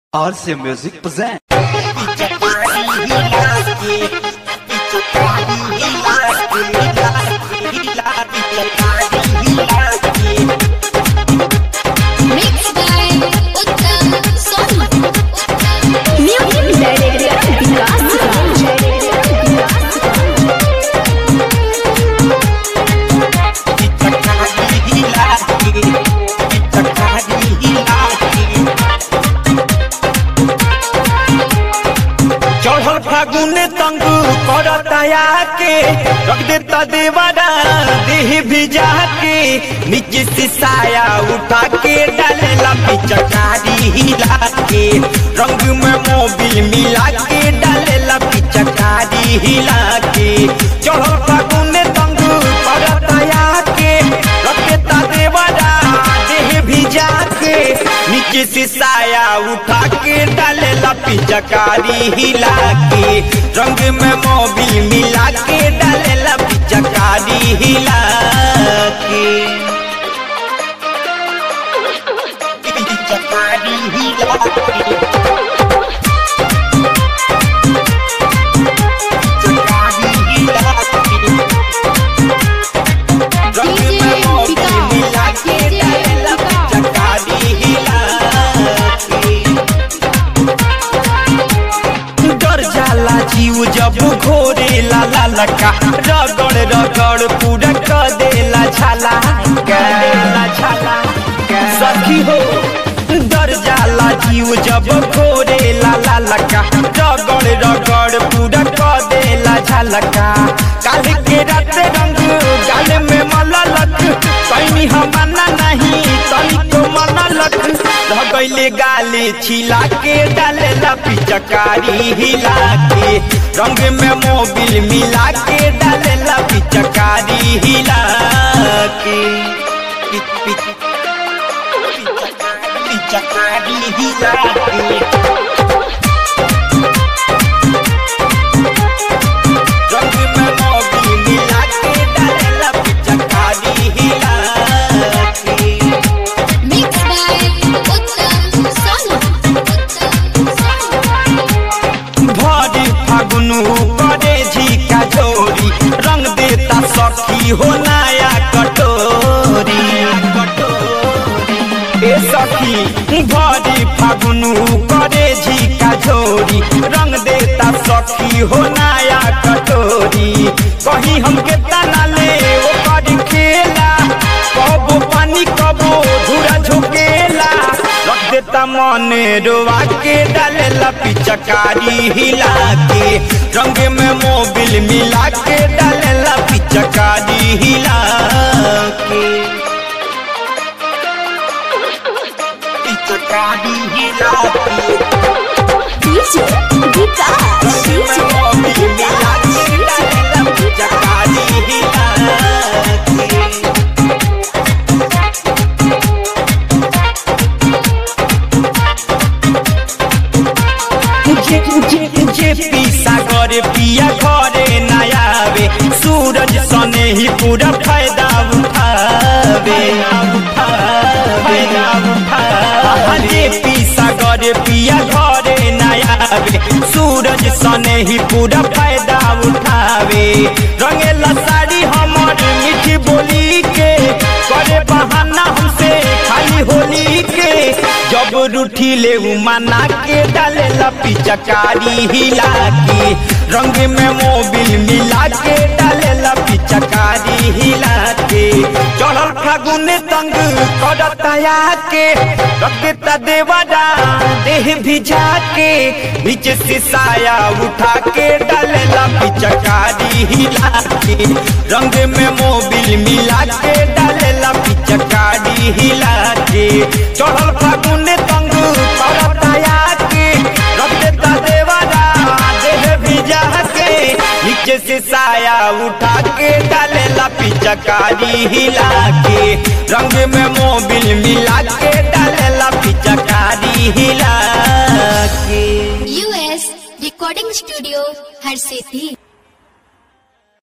RC Music present. Mixed by Uttam Soni. Music Director Vikas चढ़ल फागुन तंग करतया के रख देता देवारा देह भिजा के नीचे से साया उठा के डालेला पिचकारी हिला के रंग में मोबिल मिला के डालेला पिचकारी हिला के चढ़ल फागुन तंग करतया के रख देता देवारा देह भिजा के नीचे से साया उठा के डालेला पिचकारी हिला के रंग में मोबिल मिला के डालेला पिचकारी हिला के पिचकारी हिला के पिचकारी हिला के रंग में मोबिल मिला के डालेला पिचकारी हिला के डर जाला जीव जब घोरे ला ला लका रगड़ रगड़ पूरा कर देला छाला करेला छाला सखी हो डर जाला जीव जब घोरे ला ला लका रगड़ रगड़ पूरा कर देला छालका काल के रात रंग गाल में मललक कहीं हमना नहीं तनिको मनलक धगैले गाले छिला के डालेला पिचकारी हिला के रंग में मोबिल मिला के डालेला पिचकारी हिला के पि- पि- पिचकारी हिला के रंग में मोबिल मिला के डालेला पिचकारी हिला के Mixed by Uttam Soni. Uttam Soni. भरी फागुनु करे झिका झोरी रंग देता सखी हो नया कटोरी ए सखी भरी फागुनु करे झिका झोरी रंग देता सखी हो नया कटोरी कहीं हमके तना ले ओ कर खेला कबो पानी कबो धूरा झुकेला रख देता मन रोवा के डालेला पिचकारी हिला के रंग में मोबिल मिला के डालेला पिचकारी हिला के पिचकारी हिला के DJ Vikas रंग में मोबिल मिला के डालेला पिचकारी हिला के जे जे जे पीसा करे पिया घरे नयावे सूरज सने ही पूरा फायदा उठावे फायदा उठावे जे पीसा करे पिया घरे नयावे सूरज सने ही पूरा फायदा उठावे रंगेला साड़ी हमर मीठी बोली के करे बहाना हमसे खाली होली के जब रूठी ले मना के डालेला पिचकारी हिला के रंग में मोबिल मिला के डालेला पिचकारी हिला के चढ़ल फागुन तंग करतया के रखता देवरा देह भिजा के नीचे से साया उठा के डालेला पिचकारी हिला के रंग में मोबिल मिला के डालेला पिचकारी हिला के चढ़ल फागुन तंग करतया के रख देता देवरा देह भिजा के नीचे से साया उठा के डालेला पिचकारी हिला के रंग में मोबिल मिला के डालेला पिचकारी हिला के US Recording Studio, Har Sethi.